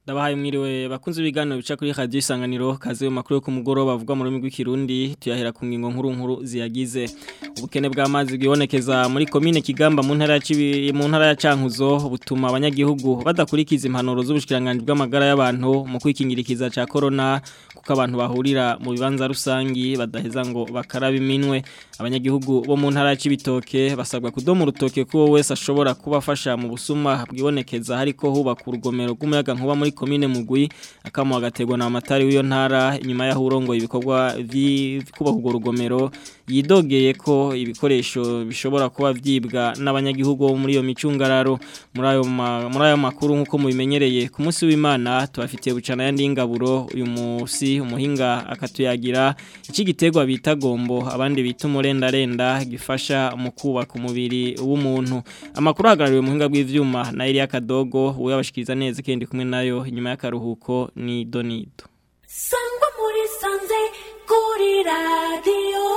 Ndabahaye mwiriwe bakunze ibiganiro bica kuri radio isanganiro kaze mu makuru yo ku mugoroba bavuga mu rurimi rw'ikirundi tuyahera ku ngingo nkuru nkuru ziyagize ubukene bw'amazi bwibonekeza muri komine Kigamba mu ntara ya Cibi mu ntara ya Cankuzo butuma abanyagihugu badakurikiza impanuro z'ubushikiranganje bw'amagara y'abantu mu kwikingirikiza ca corona kuko abantu bahurira mu bibanza rusangi badaheza ngo bakaraba iminwe abanyagihugu bo mu ntara ya Cibitoke basabwa kudoma urutoke ko wese ashobora kubafasha mu busuma bwibonekeza hariko hubaka urugomero rw'umuyaga nkuba muri komine mugwi akamo agategwa na amatari w'iyo ntara inyuma yaho urongoye ibikorwa kubaka urwo rugomero yidogeye ko ibikoresho bishobora kuba vyibwa n'abanyagihugu bo muri iyo micungararo muri ayo muri ayo makuru nkuko mubimenyereye ku munsi w'Imana tubafitiye bucana yandi ingaburo uyu musi umuhinga akatuyagira iki gitegwa bita gombo abandi bita umurenda gifasha mu kubaka umubiri w'umuntu amakuru hagarariwe muhinga bw'ivyuma na Elia Kadogo we yabashikiriza neza kendi kumwe nayo inyuma y'akaruhuko ni Donido Sangwa muri sanze kuri radio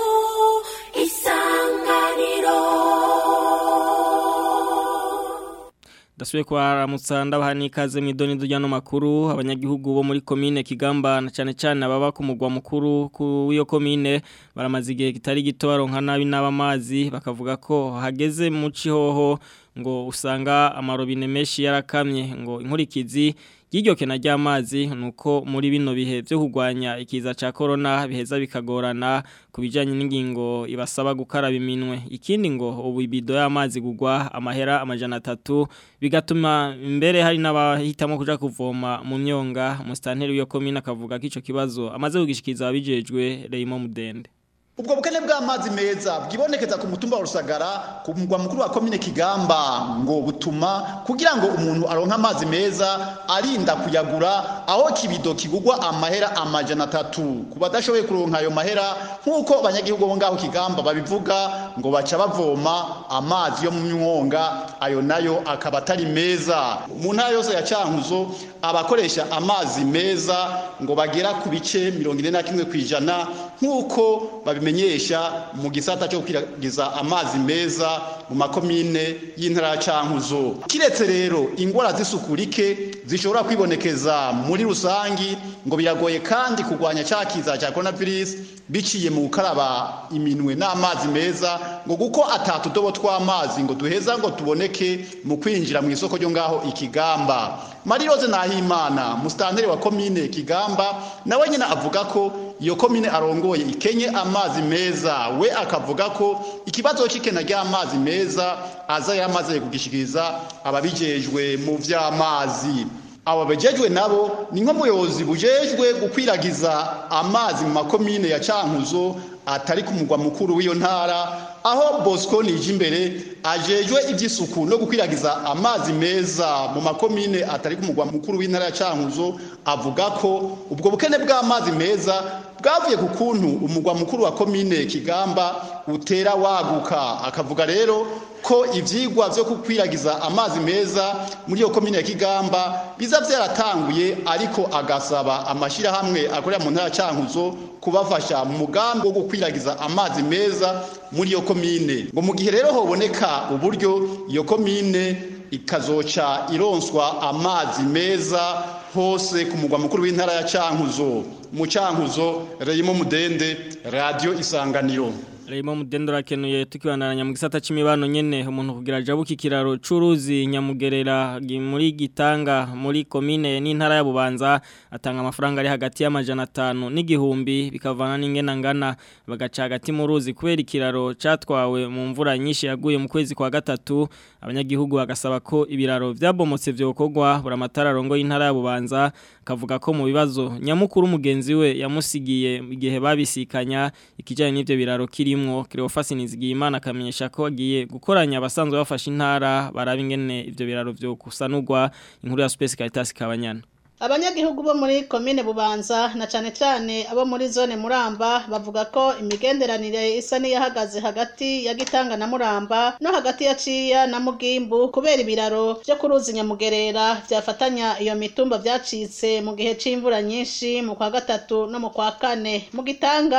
isanganiro Dasuye kwa ramutsa ndabaha nikaze mwidoni dujyano makuru abanyagihugu bo muri komine Kigamba na cyane cyane ababa ku mugwa mukuru w'iyo komine baramaze igihe kitari gito baronka nabi n'abamazi bakavuga ko hageze mu cihoho ngo usanga amarobine menshi yarakamye ngo inkurikizi y'iryo kena ry'amazi nuko muri bino bihe byo kugwanya ikiza ca corona biheza bikagorana kubijanye n'ingingo ibasaba gukaraba iminwe ikindi ngo ubu ibido y'amazi gugwa amahera amajana atatu bigatuma mbere hari n'abahitamo kuja kuvoma mu myonga mu stanteri w'iyo komine akavuga ko ico kibazo amaze kugishikiza abijejwe Raymond Mudende ubwo bukene bw'amazi meza bwibonekeza ku mutumba wa rusagara ku mugwa mukuru wa komine kigamba ngo butuma kugira ngo umuntu aronke amazi meza arinda kuyagura aho kibido kigugwa amahera amajana atatu ku badashoboye kuronka ayo mahera nk'uko abanyagihugu bo ngaho kigamba babivuga ngo baca bavoma amazi yo mu mwonga ayo nayo akaba atari meza mu ntara yose ya cankuzo abakoresha amazi meza ngo bagera ku bice mirongo ine na kimwe ku ijana nk'uko babimenyesha mu gisata cyo kwiragiza amazi meza mu makomine y'intara ya cankuzo kiretse rero ingwara z'isuku rike zishobora kwibonekeza muri rusangi ngo biragoye kandi kurwanya cya kiza cya coronavirus biciye mu gukaraba iminwe n'amazi meza ngo kuko atatudobo tw'amazi ngo duheza ngo tuboneke mu kwinjira mu isoko ryo ngaho ikigamba mariroze nahimana musitanteri wa komine kigamba nawe nyine avuga ko iyo komine arongoye ikenye amazi meza we akavuga ko ikibazo cy'ikena ry'amazi meza aza yamaze kugishikiriza ababijejwe mu vy'amazi abo bejejwe nabo ni nk'umuyobozi bujejwe gukwiragiza amazi mu makomine ya cankuzo atari ku mugwa mukuru w'iyo ntara aho bosco nije imbere ajejwe iby'isuku no gukwiragiza amazi meza mu makomine atari ku mugwa mukuru w'intara ya cankuzo avuga ko ubwo bukene bw'amazi meza bwavuye ku kuntu umugwa mukuru wa komine kigamba utera waguka akavuga rero ko ivyigwa vyo kukwiragiza amazi meza muri iyo komine ya Kigamba biza vyaratanguye ariko agasaba amashirahamwe akorera mu ntara cankuzo kubafasha mu mugambi wo gukwiragiza amazi meza muri iyo komine ngo mu gihe rero hoboneka uburyo iyo komine ikazoca ironswa amazi meza hose ku mugwa mukuru w'intara ya cankuzo mu cankuzo Reyimo Mudende radio isanganiro Raymond Mudendo rakenuye tukibandanya mu gisata c'imibano nyene umuntu kugira jabuki kiraro curuzi nyamugerera muri gitanga muri komine n'intara ya Bubanza atanga amafaranga ari hagati y'amajana 5 n'igihumbi bikavana n'ingena ngana bagaca hagati mu ruzi kubera ikiraro catwawe mu mvura nyinshi yaguye mu kwezi kwa gatatu abanyagihugu bagasaba ko ibiraro vyabomotse vyokogwa buramatara rongo y'intara ya Bubanza kavuga ko mu bibazo nyamukuru mugenzi we yamusigiye igihe babisikanya ikijanye n'ivyo biraro kiri kirimwo Cleophas Nizigiyimana akamenyesha ko agiye gukoranya abasanzwe bafasha intara baraba ingene ivyo biraro vyo kusanurwa inkuru ya Space Caritas Kabanyana abanyagihugu bo muri komine bubanza na cane cane abo muri zone muramba bavuga ko imigenderanire isa n'iyahagaze hagati ya gitanga na muramba no hagati ya ciya na mugimbu kubera ibiraro vyo kuruzi nyamugerera vyafatanya iyo mitumba vyacitse mu gihe c'imvura nyinshi mu kwa gatatu no mu kwa kane mu gitanga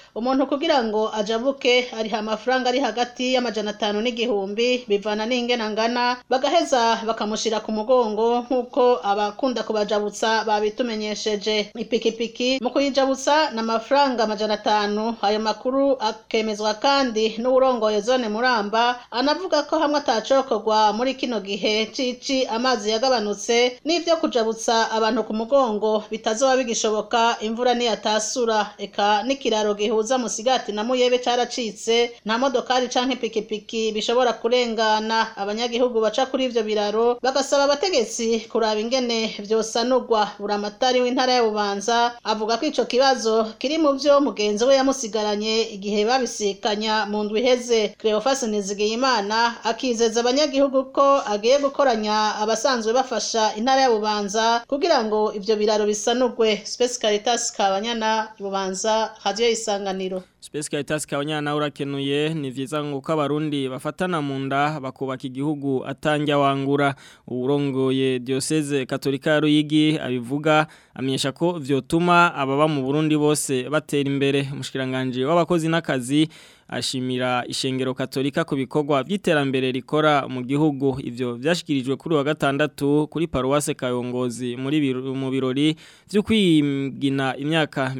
umuntu kugira ngo ajabuke ariha amafaranga ari hagati y'amajana atanu n'igihumbi bivana n'ingena ngana bagaheza bakamushira ku mugongo nk'uko abakunda kubajabutsa babitumenyesheje ipikipiki mu kuyijabutsa ni amafaranga amajana atanu ayo makuru akemezwa kandi n'uwurongoye zone muramba anavuga ko hamwe atacokorwa muri kino gihe cici amazi yagabanutse n'ivyo kujabutsa abantu ku mugongo bitazoba bigishoboka imvura niyatasura eka n'ikiraro gihuza musigati na muyebe caracitse nta modokari canke ipikipiki bishobora kurengana abanyagihugu baca kuri ivyo biraro bagasaba abategetsi kuraba ingene vyosanurwa buramatari w'intara ya bubanza avuga ko ico kibazo kiri mu vyo mugenzi we yamusigaranye igihe babisikanya mu ndwi iheze Cleophas Nizigiyimana akizeza abanyagihugu ko agiye gukoranya abasanzwe bafasha intara ya bubanza kugira ngo ivyo biraro bisanurwe Space Caritas Kabanyana bubanza radio isanganiro Space Caritas kabanyana urakenuye ni vyiza ngo ko abarundi bafatana mu nda bakubaka igihugu atanja wangura urongoye diocese katolika ya Ruyigi abivuga amenyesha ko vyotuma ababa mu Burundi bose batera imbere umushikiranganje w'abakozi n'akazi ashimira ishengero katolika ku bikorwa by'iterambere rikora mu gihugu ivyo vyashikirijwe kuri wa gatandatu kuri paruwase kayongozi muri biru- mu birori byo kwigina imyaka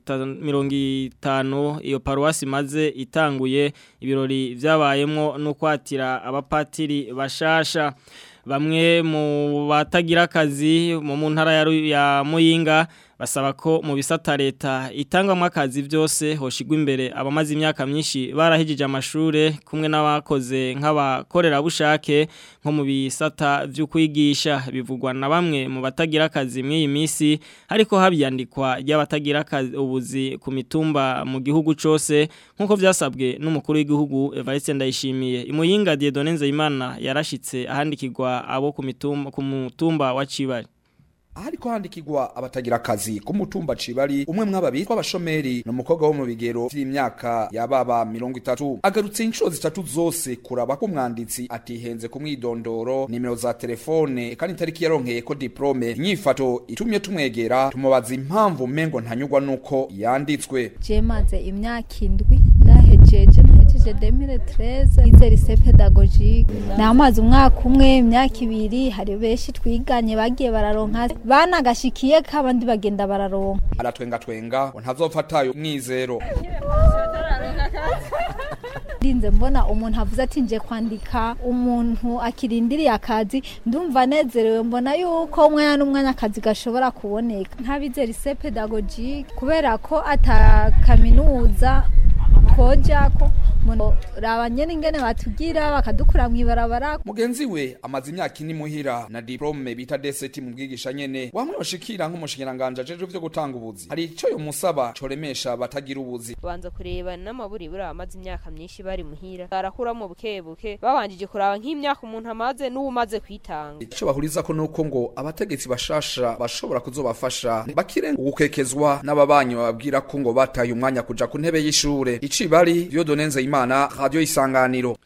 50 iyo paruwasi maze itanguye ibirori vyabayemwo no kwatira abapatiri bashasha bamwe mu batagira akazi mu mu ntara ya Ru- ya Muyinga basaba ko mu bisata leta itangwamo akazi byose hoshigwa imbere abamaze imyaka myinshi barahejije amashure kumwe n'abakoze nk'abakorerabushake nko mu bisata byo kwigisha bivugwa na bamwe mu batagira akazi mw'iyi minsi ariko habyandikwa ry'abatagira akazi ubuzi ku mitumba mu gihugu cose nk'uko vyasabwe n'umukuru w'igihugu Evariste Ndayishimiye imuyinga Dieudonne Nzeyimana yarashitse ahandikirwa abo ku mitumba ku mutumba wa Cibari ahariko handikirwa abatagira akazi ku mutumba cibari umwe mwaba bitwa abashomeri ni umukobwa wo mu bigero vy'imyaka yababa mirongo itatu agarutse inshuro zitatu zose kuraba ko umwanditsi atihenze ku mwidondoro nimero za telefone kandi itariki yaronkeyeko diplome inyifato itumye tumwegera tumubaza impamvu mengo ntanyurwa nuko yanditswe je maze imyaka indwi ndahejeje nahejeje 2013 ize lycée pédagogique namaze umwaka umwe imyaka ibiri hari benshi twiganye bagiye bararonka banagashikiye kabandi bagenda bararonka aratwengatwenga ngo ntazofatayo mwizero ndinze mbona umuntu avuze ati nje kwandika umuntu akirindiriye akazi ndumva nezerewe mbona yuko umwanya n'umwanya akazi gashobora kuboneka ntabize lycée pédagogique kubera ko ata kaminuza twojako raba nyene ingene batugira bakadukura mw'ibarabara mugenzi we amaze imyaka ine muhira na diplome bita deseti mu bwigisha nyene wamwe bashikira nk'umushikiranganje ajejwe vyo gutanga ubuzi hari ico yomusaba coremesha batagira ubuzi banza kureba n'amaburi buri amaze imyaka myinshi bari muhira barakuramo buke buke babanjije kuraba nk'imyaka umuntu amaze n'uwumaze kwitanga ico bahurizako nuko ngo abategetsi bashasha bashobora kuzobafasha bakire ugukekezwa n'ababanyi bababwira ko ngo bataye umwanya kuja ku ntebe y'ishure icibari Dieudonne Nzeyimana radio isanganiro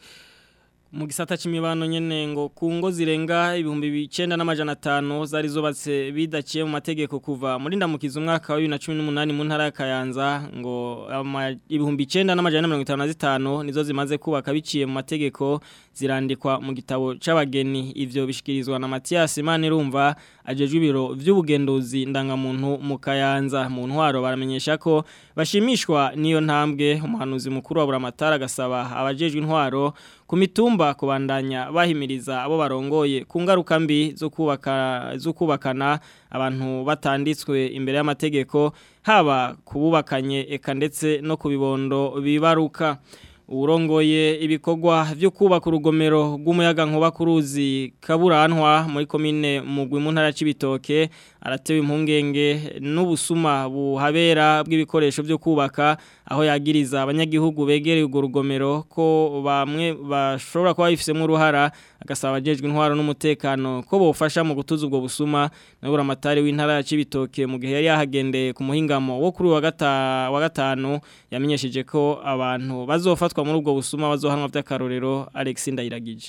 mu gisata c'imibano nyene ngo ku ngo zirenga ibihumbi bicenda n'amajana atanu zari zubatse bidaciye mu mategeko kuva muri ndamukiza umwaka wa 2018 mu ntara ya Kayanza ngo ama- ibihumbi icenda n'amajana mirongo itanu na zitanu nizo zimaze kubaka biciye mu mategeko zirandikwa mu gitabo c'abageni ivyo bishikirizwa na Mathias Manirumva ajejwe ibiro vy'ubugenduzi ndangamuntu mu Kayanza mu ntwaro baramenyesha ko bashimishwa niyo ntambwe umuhanuzi mukuru wa Buramatara agasaba abajejwe intwaro ku mitumba kubandanya bahimiriza abo barongoye ku ngaruka mbi zo kubaka zo kubakana abantu batanditswe imbere y'amategeko haba kububakanye eka ndetse no kubibondo bibaruka urongoye ibikorwa byo kubaka urugomero rw'umuyaga nkuba ku ruzi kaburantwa muri komine mugwi mu ntara c'ibitoke aratewe impungenge n'ubusuma buhabera bw'ibikoresho byo kubaka aho yagiriza abanyagihugu begereye urwo rugomero ko bamwe bashobora kuba bifisemo uruhara agasaba abajejwe intwaro n'umutekano ko bofasha mu gutuza ubwo busuma nabura amatari w'intara ya Cibitoke mu gihe yari yahagendeye ku muhingamo wo kuri wa gata wa gatanu yamenyesheje ko abantu bazofatwa muri ubwo busuma bazohanwa by'akarorero Alex Ndayiragije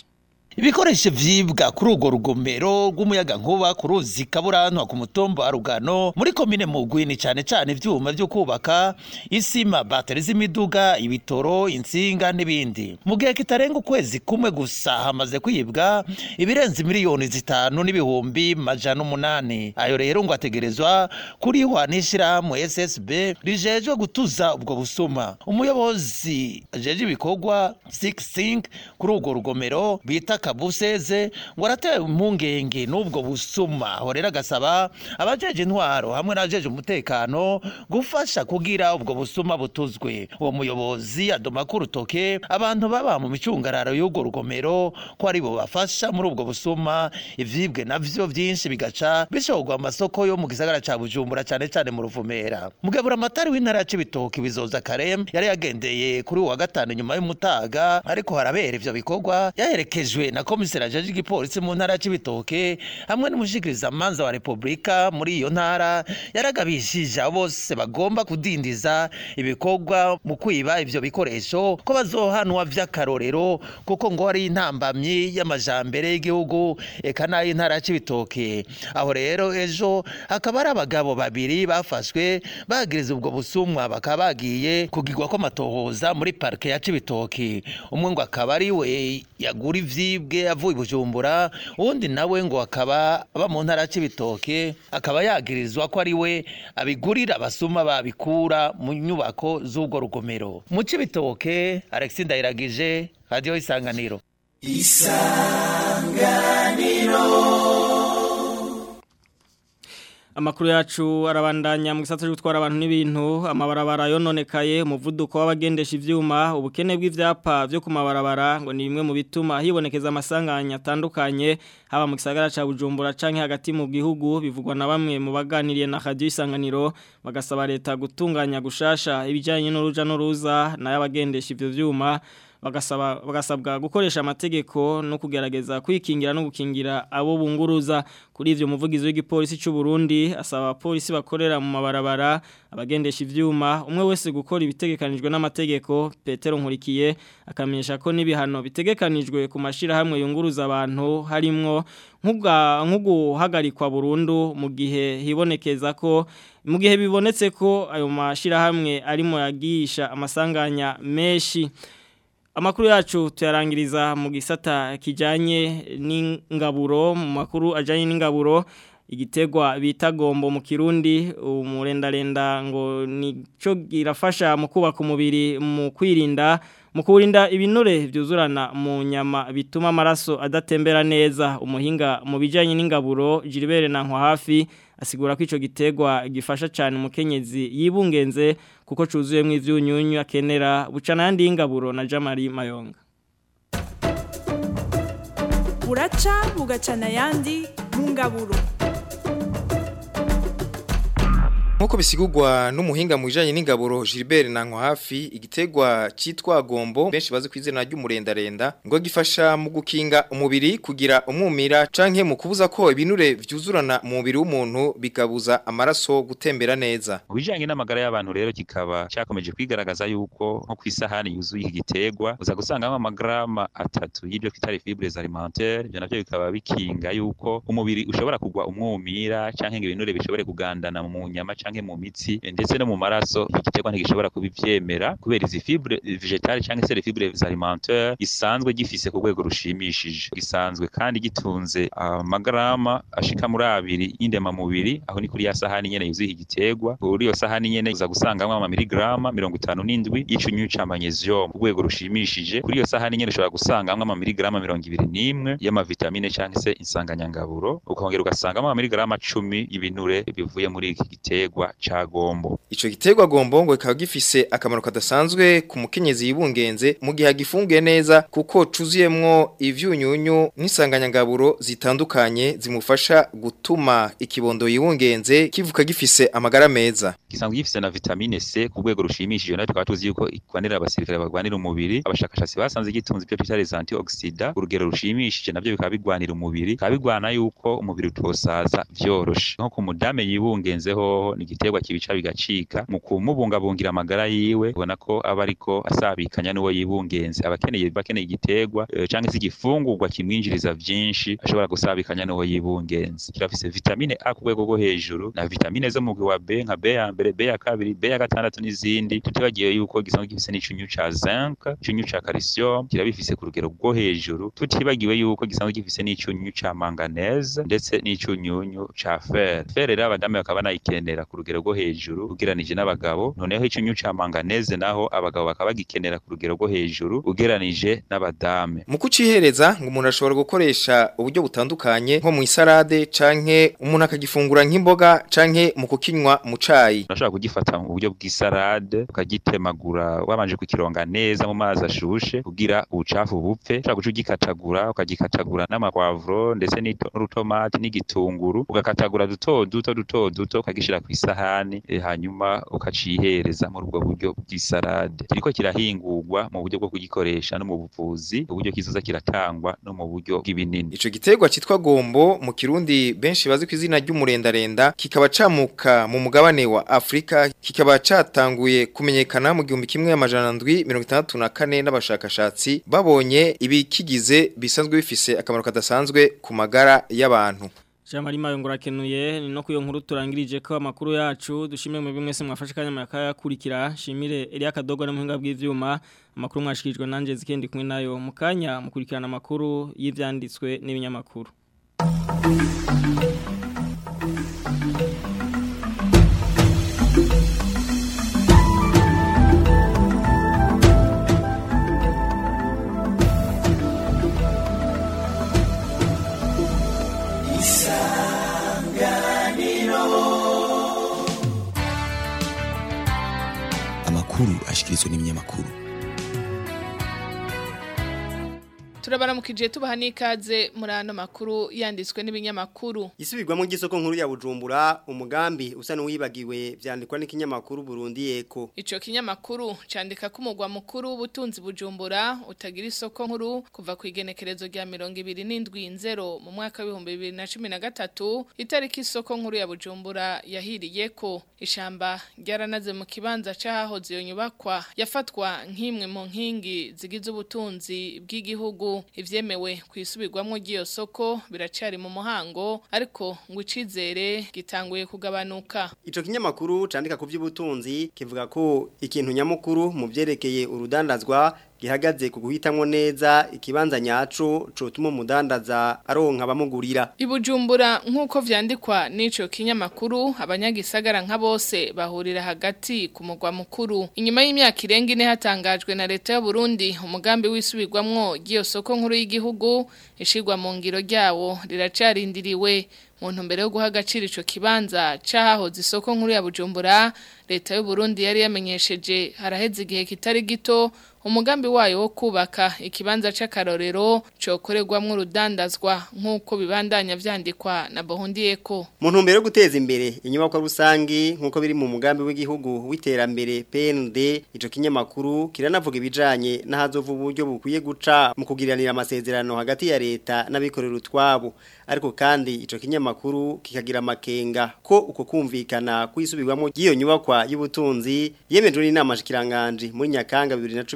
ibikoresho vyibwa kuri urwo rugomero rw'umuyaga nkuba ku ruzi kaburantwa ku mutumba wa rugano muri komine mugwini cane cane ivyuma vyo kubaka isima bateri z'imiduga ibitoro insinga n'ibindi mu gihe kitarenga ukwezi kumwe gusa hamaze kwibwa ibirenze miliyoni zitanu n'ibihumbi majana umunani ayo rero ngo ategerezwa kurihwa n'ishirahamwe ssb rijejwe gutuza ubwo busuma umuyobozi ajeje ibikorwa sing kuri urwo rugomero bita kabuseze ngo aratewe impungenge n'ubwo busuma aho rero agasaba abajeje intwaro hamwe n'abajeje umutekano gufasha kugira ubwo busuma butuzwe uwo muyobozi adoma ku rutoke abantu baba mu micungararo y'urwo rugomero ko ari bo bafasha muri ubwo busuma ivyibwe navyo vyinshi bigaca bishorwa mu masoko yo mu gisagara ca bujumbura cane cane mu ruvumera mugabura amatari w'intara ya cibitoki bizoza karem yari yagendeye kuri uwa gatanu nyuma y'umutaga ariko harabera ivyo bikorwa yaherekejwe na komiseri ajeje igipolisi mu ntara ya cibitoke hamwe n'umushikirizamanza wa repubulika muri iyo ntara yaragabishije abo bose bagomba kudindiza ibikorwa mu kwiba ivyo bikoresho ko bazohanwa vy'akarorero kuko ngo ari intambamyi y'amajambere y'igihugu eka n'ay'intara ya cibitoke aho rero ejo hakaba hari abagabo babiri bafashwe bagiriza ubwo busumwa bakaba bagiye kugirwa ko amatohoza muri parike ya cibitoke umwe ngo akaba ari we yagura ivyibwe avuye i bujumbura uwundi nawe ngo akaba aba mu ntara ya cibitoke akaba yagirizwa ko ari we abigurira abasuma babikura mu nyubako z'urwo rugomero mu cibitoke alexi ndayiragije radiyo isanganiro Amakuru yacu arabandanya mu gisata cyo gutwara abantu n'ibintu amabarabara yononekaye umuvuduko w'abagendesha ivyuma ubukene bw'ivyapa byo ku mabarabara ngo ni bimwe mu bituma hibonekeza amasanganya atandukanye haba mu gisagara ca Bujumbura canke hagati mu gihugu bivugwa na bamwe mu baganiriye na Radio Isanganiro bagasaba leta gutunganya gushasha ibijanye n'uruja n'uruza n'abagendesha ivyo vyuma bagasaba bagasabwa gukoresha amategeko no kugerageza kwikingira no gukingira abo bunguruza kuri ivyo muvugizi w'igipolisi cy'u Burundi asaba abapolisi bakorera mu mabarabara abagendesha ivyuma umwe wese gukora ibitegekanijwe n'amategeko Petero Nkurikiye akamenyesha ko n'ibihano bitegekanijwe ku mashira hamwe yunguruza abantu harimwo nkuga nkuguhagarikwa burundu mu gihe hibonekeza ko mu gihe bibonetse ko ayo mashira hamwe arimo yagisha amasanganya menshi Amakuru yacu tuyarangiriza mu gisata kijanye n'ingaburo mu makuru ajanye n'ingaburo igitegwa bita gombo mu kirundi umurendarenda ngo nico girafasha mu kubaka umubiri mu kwirinda mu kurinda ibinure byuzurana mu nyama bituma amaraso adatembera neza umuhinga mu bijanye n'ingaburo Gilbert Nankwa hafi asigura ko ico gitegwa gifasha cyane umukenyezi yibungenze kuko cuzuyemwe ivyunyunyu akenera bucana yandi y'ingaburo na Jamari Mayonga buraca bugacana yandi mu ngaburo Nkuko bisigurwa n'umuhinga mu bijanye n'ingaburo Gilbert Nankwa hafi igitegwa citwa gombo benshi bazi kwizina ry'umurendarenda ngo gifasha mu gukinga umubiri kugira umwumira canke mu kubuza ko ibinure vyuzurana mu mubiri w'umuntu bikabuza amaraso gutembera neza. Mu bijanye n'amagara y'abantu rero kikaba cyakomeje kwigaragaza yuko nko kwisahani yuzuye iki gitegwa uza gusangamo amagrama atatu y'ibyo twita fibres alimentaires ibyo navyo bikaba bikinga yuko umubiri ushobora kugwa umwumira canke ngo ibinure bishobore kugandana mu nyama canke mu mitsi ndetse no mu maraso iki gitegwa ntigishobora kubivyemera kubera izi fibre vegetales canke se les fibres alimentaires gisanzwe gifise ku rwego rushimishije gisanzwe kandi gitunze amagrama ashika muri abiri y'indema mubiri aho ni kuri ya sahani nyene yuzuye iki gitegwa kuri iyo sahani nyene uza gusangamwo ama miligrama mirongo itanu n'indwi y'icunyyu ca magnesium ku rwego rushimishije kuri iyo sahani nyene ushobora gusangamwo ama miligrama mirongo ibiri n'imwe y'amavitamine canke se insanganyangaburo ukongera ugasangamo ama miligrama cumi y'ibinure bivuye muri iki gitegwa ca gombo Ico gitegwa gombo ngo kikaba gifise akamaro kadasanzwe ku mukenyezi yibungenze mu gihe agifungiye neza kuko cuzuyemwo ivyunyunyu n'isanganyangaburo zitandukanye zimufasha gutuma ikibondo yibungenze kivuka gifise amagara meza. gisanzwe gifise na vitamine C ku rwego rushimishije nayo tukaba tuzi yuko ikwanira abasirikare bagwanira umubiri abashakashatsi basanze gitunze ibyo twita les antioxidants urugero rushimishije navyo bikaba bigwanira umubiri bikaba bigwana yuko umubiri utosaza vyoroshe nko ku mudame yibungenze hoho ni igiterwa kibica bigacika mu kumubungabungira amagara yiwe ubona ko aba ariko asabikanya n'uwo yibungenze abakeneye bakeneye igiterwa eh, canke se igifungurwa kimwinjiriza vyinshi ashobora gusabikanya n'uwo yibungenze kirafise vitamine A ku rwego rwo hejuru na vitamine zo mu mugwi wa B nka B ya mbere B ya kabiri B ya gatandatu n'izindi tutibagiye yuko gisanzwe gifise n'icunyu ca zinc icunyu ca calcium kirabifise ku rugero rwo hejuru tutibagiwe yuko gisanzwe gifise n'icunyu ca manganese ndetse n'icunyunyu ca fer fer rero abadamu bakaba banayikenera ku rugero rwo hejuru ugeranije n'abagabo noneho icunyu ca manganese naho abagabo bakaba bagikenera ku rugero rwo hejuru ugeranije n'abadame mu kucihereza ngo umuntu ashobora gukoresha uburyo butandukanye nko mu isarade canke umuntu akagifungura nk'imboga canke mu kukinywa mu cayi urashobora kugifata mu buryo bw'isarade ukagitemagura wabanje kukironga neza mu mazi ashushe kugira ubucafu bupfe ushobora guca ugikatagura ukagikatagura n'amakwavuro ndetse n'ito- n'urutomati n'igitunguru ugakatagura duto duto duto duto ukagishira ku isahani eh, hanyuma ukacihereza muri ubwo buryo bw'isarade kiriko kirahingurwa mu buryo bwo kugikoresha no mu buvuzi uburyo kizoza kiratangwa no mu buryo bw'ibinini Ico giterwa citwa gombo mu kirundi benshi bazi ku izina ry'umurendarenda kikaba camuka mu mugabane wa Afrika kikaba catanguye kumenyekana mu gihumbi kimwe amajana ndwi mirongo itandatu na kane n'abashakashatsi babonye ibikigize bisanzwe bifise akamaro kadasanzwe ku magara y'abantu. Jean Marie Mayo ngurakenuye ni no kuyo nkuru turangirije ko amakuru yacu dushimye mu bimwe se mwafashe kanya makayakurikira shimire Elia Kadogo na muhinga bw'ivyuma amakuru mwashikirijwe nanje zikendi kumwe nayo mukanya mukurikirana amakuru y'ivyanditswe n'ibinyamakuru amakuru ashikirizwa n'ibinyamakuru turabaramukije tubaha n'ikaze muri ano makuru yanditswe n'ibinyamakuru Isubirwamo ry'isoko nkuru ya Bujumbura umugambi usa n'uwibagiwe vyandikwa n'ikinyamakuru Burundi Eko. Ico kinyamakuru candika ko umugwa mukuru w'ubutunzi Bujumbura utagira isoko nkuru kuva ku igenekerezo rya 27 mu mwaka wa 2013 itariki isoko nkuru ya Bujumbura yahiriyeko ishamba ryaranaze mu kibanza cahahoze iyo nyubakwa yafatwa nk'imwe mu nkingi zigize ubutunzi bw'igihugu ivyemewe kwisubirwamo ry'iyo soko biracari mu muhango ariko ngo icizere gitanguye kugabanuka Ico kinyamakuru candika ku by'ubutunzi kivuga ko ikintu nyamukuru mu vyerekeye urudandazwa gihagaze ku guhitamwo neza ikibanza nyaco cotuma umudandaza aronka abamugurira. Ibujumbura nk'uko vyandikwa n'ico kinyamakuru abanyagisagara nka bose bahurira hagati ku mugwa mukuru. Inyuma y'imyaka irenga ine hatangajwe na leta y'u Burundi umugambi wisubirwamwo ry'iyo soko nkuru y'igihugu ishigwa mu ngiro ryawo riracarindiriwe mu ntumbero yo guha agaciro ico kibanza cahahoze isoko nkuru ya Bujumbura leta y'u Burundi yari yamenyesheje haraheze igihe kitari gito umugambi wayo wo kubaka ikibanza c'akarorero cokorerwamwo urudandazwa nk'uko bibandanya vyandikwa na Bohundiyeko Mu ntumbero yo guteza imbere inyubako rusangi nk'uko biri mu mugambi w'igihugu w'iterambere PND ico kinyamakuru kiranavuga ibijanye n'ahazova uburyo bukwiye guca mu kugiranira amasezerano hagati ya leta n'abikorera utwabo ariko kandi ico kinyamakuru kikagira amakenga ko uko kumvikana kwisubirwamo ry'iyo nyubakwa y'ubutunzi yemejwe n'inama shikiranganje muri Nyakanga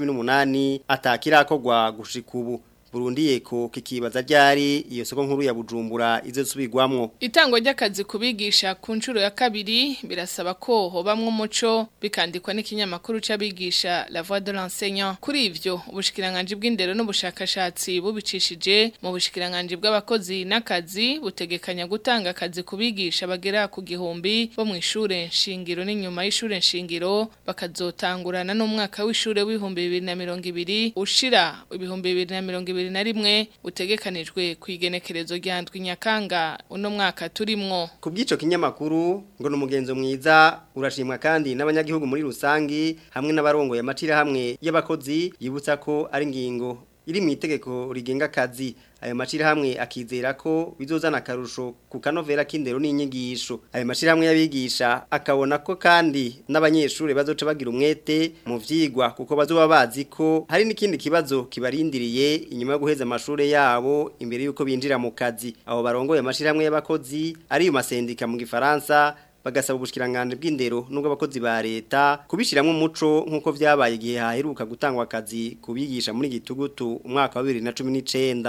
2018 atakirakogwa gushika ubu Burundi yeko kikibaza ryari iyo soko nkuru ya Bujumbura izosubirwamwo Itangwa ry'akazi kubigisha ku nshuro ya kabiri birasaba ko hobamwe umuco bikandikwa n'ikinyamakuru c'abigisha La Voix de l'enseignant kuri ivyo ubushikiranganje bw'indero n'ubushakashatsi bubicishije mu bushikiranganje bw'abakozi n'akazi butegekanya gutanga akazi kubigisha bagera ku gihumbi bo mu ishure nshingiro n'inyuma y'ishure nshingiro bakazotangurana n'umwaka w'ishure w'ibihumbi 2020 ushira ibihumbi 2020 na rimwe utegekanijwe ku igenekerezo rya ndwi nyakanga uno mwaka turimwo ku bw'ico kinyamakuru ngo ni umugenzo mwiza urashimwa kandi n'abanyagihugu muri rusangi hamwe n'abarongoye amacira hamwe y'abakozi yibutsa ko ari ingingo iri mu itegeko rigenga akazi ayo mashirahamwe akizera ko bizozana akarusho ku kanovera k'indero n'inyigisho ayo mashirahamwe y'abigisha akabona ko kandi n'abanyeshuri bazoca bagira umwete mu vyigwa kuko bazoba bazi ko hari n'ikindi kibazo kibarindiriye inyuma yo guheza amashuri yabo imbere yuko binjira mu kazi abo barongoye amashirahamwe y'abakozi ari mu masendika mu gifaransa bagasaba ubushikiranganje bw'indero nubwo abakozi ba leta kubishiramwe umuco nkuko vyabaye igihe haheruka gutangwa akazi kubigisha muri gitugutu umwaka wa 2019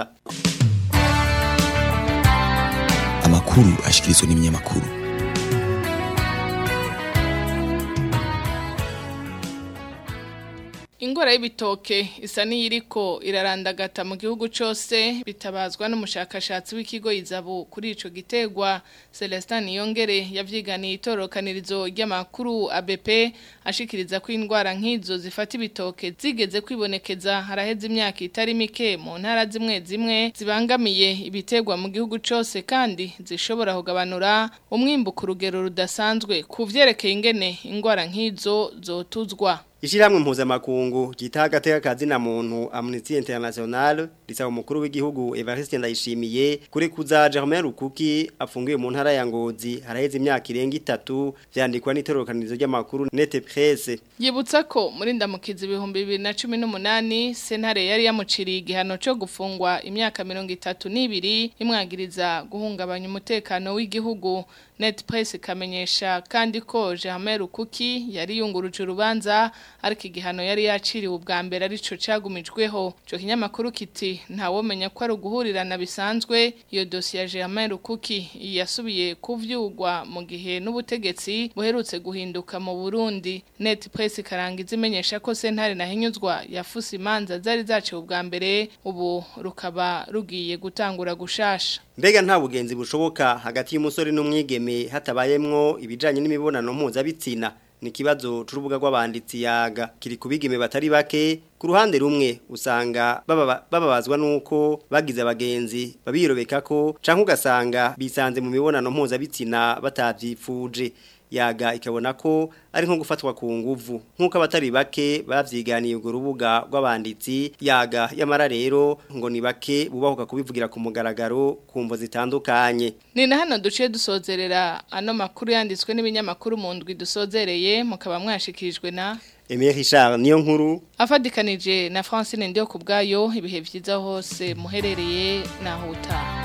amakuru ashikirizwa n'ibinyamakuru Ingora y'ibitoke isa n'iyiriko irarandagata mu gihugu cyose bitabazwa n'umushakashatsi w'ikigo izabu kuri ico gitegwa Celestin Yongere yavyiganiye itorokanirizo ry'amakuru ABP ashikiriza ko indwara nk'izo zifata ibitoke zigeze kwibonekeza haraheze imyaka itari mike mu ntara zimwe zimwe zibangamiye ibitegwa mu gihugu cyose kandi zishobora kugabanura umwimbu ku rugero rudasanzwe ku vyerekeye ingene indwara nk'izo zotuzwa Ishiramwe mpuzamakungu gita agateka kazi na muntu Amnesty International risaba umukuru w'igihugu Evariste Ndayishimiye kuri kuza Germain Rukuki afungiwe mu ntara ya Ngozi haraheze imyaka irenga itatu vyandikwa n'itorokanirizo ry'amakuru Net Presse Yibutsa ko muri ndamukizi ibihumbi bibiri na cumi n'umunani sentare yari yamuciriye igihano cyo gufungwa imyaka mirongo itatu n'ibiri imwagiriza guhungabanya umutekano w'igihugu Net Presse ikamenyesha kandi ko Germain Rukuki yari yunguruje urubanza ariko igihano yari yaciriwe ubwa mbere arico cagumijweho cyo kinyamakuru kiti ntawomenya ko ari uguhurirana bisanzwe iyo dosiye ya Germain Rukuki yasubiye kuvyugwa mu gihe n'ubutegetsi buherutse guhinduka mu Burundi Net Presse karangiza imenyesha ko sentare nahinyuzwa yafuse imanza zari zaciwe ubwa mbere ubu rukaba rugiye gutangura gushasha Mbega nta bugenzi bushoboka hagati y'umusore n'umwigeme hatabayemwo ibijanye n'imibonano mpuzabitsina ni kibazo c'urubuga rw'abanditsi yaga kiri kubigeme batari bake ku ruhande rumwe usanga bababazwa nuko bagize abagenzi babirobeka ko canke ugasanga bisanze mu mibonano mpuzabitsina batavyifuje yaga ikabona ko ari nko gufatwa ku nguvu nk'uko abatari bake bavyiganiye urwo rubuga rw'abanditsi yaga yamara rero ngo ni bake bubahuka kubivugira ku mugaragaro ku mvo zitandukanye ni na hano duciye dusozerera ano makuru yanditswe n'ibinyamakuru mu ndwi dusozereye mukaba mwashikirijwe na Emile Richard niyo nkuru afadikanije na Francine Ndio kubgayo ibihe vyiza hose muherereye na huta